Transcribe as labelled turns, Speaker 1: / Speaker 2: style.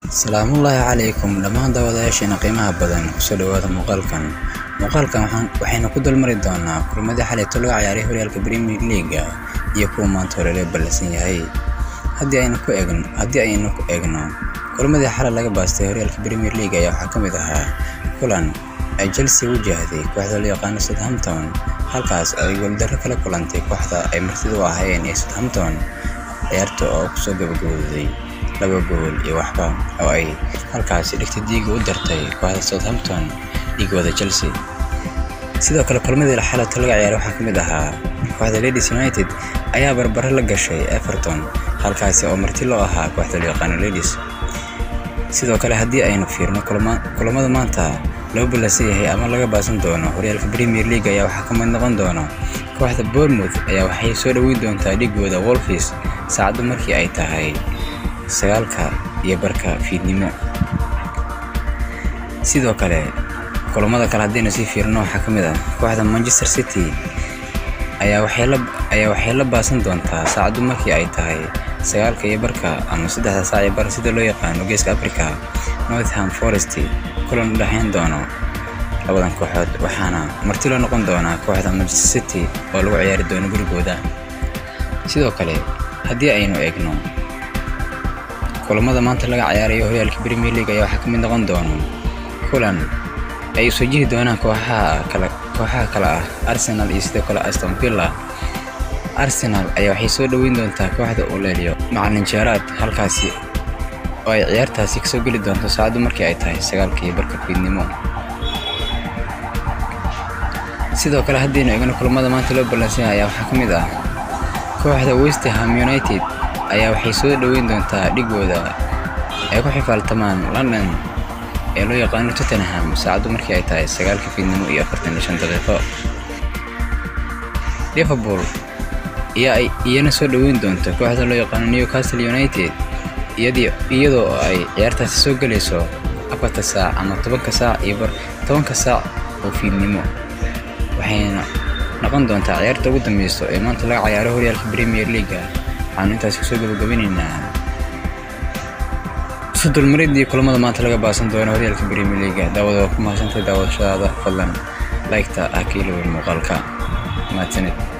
Speaker 1: salaamullaahi calaykum dhammaan daawadayaasheena qiimaha badan kusoo dhawaada muuqaalkan muuqaalkan waxaynu ku dulmari doonaa kulmadii xalayto laga ciyaaray horyaalka premier leaga iyo kuwa maanta hore lee ballansan yahay haddii aynu ku eegno haddii aynu ku eegno kulmadii xalay laga baastay horyaalka premier league ayaa waxaa ka mid ahaa kulan ay chelsea wajahday kooxda loo yaqaano southampton halkaas ay gooldarro kala kulantay kooxda ay martida u ahaayeen ee southampton ciyaarta oo kusoo gabagabooday laba gool iyo waxba oo ay halkaasi dhigta diiga u dartay kooxda southampton dhiigooda chelsea sidoo kale kulmadii xalata laga ciyaaray waxaa ka mid ahaa kooxda ladies united ayaa barbaro la gashay everton halkaasi oo marti loo ahaa kooxda loo yaqaano ladies sidoo kale haddii aynu fiirno kulamada maanta loo ballansan yahay ama laga baasan doono horyaalka premier league ayaa waxaa ka mid noqon doona kooxda bournemouth ayaa waxay soo dhoweyn doontaa dhigooda wolfis saacaddu markii ay tahay sagaalka iyo barka fiidnimo sidoo kale kulamada kale haddaynu sii fiirno waxaa ka mid ah kooxda manchester city ayaa waxay la baasan doontaa saacaddu markii ay tahay sagaalka iyo barka ama saddexda saac iyo bar sida loo yaqaano geeska africa northham forest kulan u dhexayn doono labadan kooxood waxaana marti loo noqon doonaa kooxda manchester city oo lagu ciyaari doono gurigooda sidoo kale haddii aynu eegno kulamada maanta laga ciyaarayo horyaalka premier league ayaa waxaa ka mid noqon doono kulan ay soo jihi doonaan kooxaha kale kooxaha kale ah arsenal iyo sidoo kale aston villa arsenal ayaa waxay soo dhoweyn doontaa kooxda uleelyo macalin jeeraad halkaasi oo ay ciyaartaasi kasoo geli doonto saacaddu markii ay tahay sagaalkii barka fiidnimo sidoo kale haddaynu eegno kulamada maanta loo ballansanya ayaa waxaa ka mid ah kooxda westerham united ayaa waxay soo dhoweyn doontaa dhigooda ay ku xifaaltamaan london ee loo yaqaano tottenham saacaddu markii ay tahay sagaalka fiidnimo iyo afartan iyo shan daqiiqo liverpool iyana soo dhoweyn doonta kooxda loo yaqaano newcastle united iyadoo ay ciyaartaasi soo gelayso afarta saac ama tobanka saac iyo bar tobanka saac oo fiidnimo waxayna noqon doontaa ciyaarta ugu dambeyso ee maanta laga cayaaro horyaalka premier leaga waxaanu intaasi kusoo gabagabinaynaa sodolmaridii kulamada maanta laga baasan doono horyaalka premier leaga daawada waa ku mahadsantay daawashadaada fadlan laygta ah ka ilowin muuqaalka mahadsanid